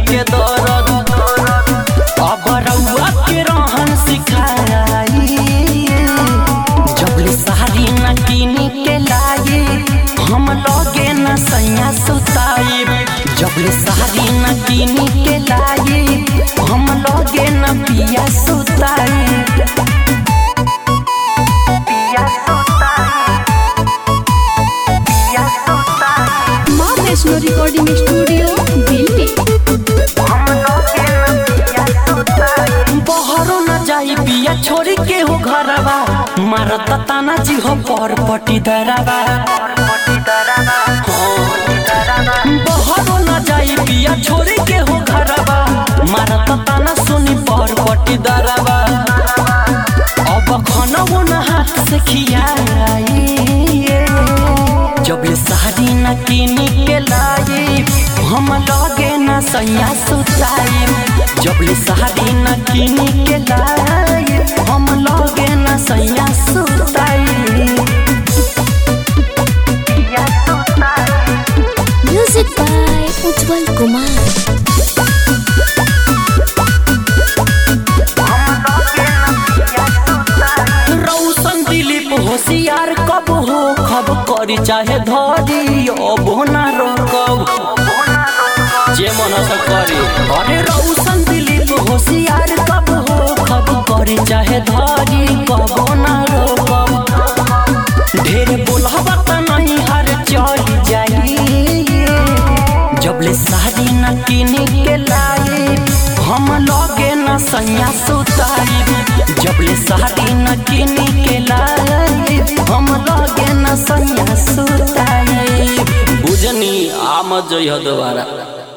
के दर्द अब रउआ के रहन सिखाई जबले साड़ी न किनी के लाई हम लगे न सैया सुताई जबले साड़ी न किनी के लाई हम लगे न पिया सुताई पिया सुताई पिया सुताई माँ वैष्णो रिकॉर्डिंग स्टूडियो दिल्ली बहरो न जाई पिया छोड़ के हो घरवा मारत ताना जी हो पर पटी दरवा बहरो न जाई पिया छोड़ के हो घरवा मारत ताना सुनी पर पटी दरवा अब खनवो न हाथ से खियाई जबले साड़ी न किनी के लाई हम लगे न सैया सुताई जबले साड़ी न किनी के लाई हम लगे न सैया सुताई म्यूजिक बाय उज्जवल कुमार रौशन दिलीप होशियार कब हो खब करी चाहे धरी अब ना रोकब जे मन से करी अरे रौशन दिलीप होशियार कब हो खब करी चाहे धरी कब ना रोकब ढेर बोलबा त नहीं हर चल जाई जबले साड़ी न किनी के लाई हम लगे न सैया सुताई जबले साड़ी न किनी के लाई हम लगे न सैया सुताई बुझनी आम जइह दोबारा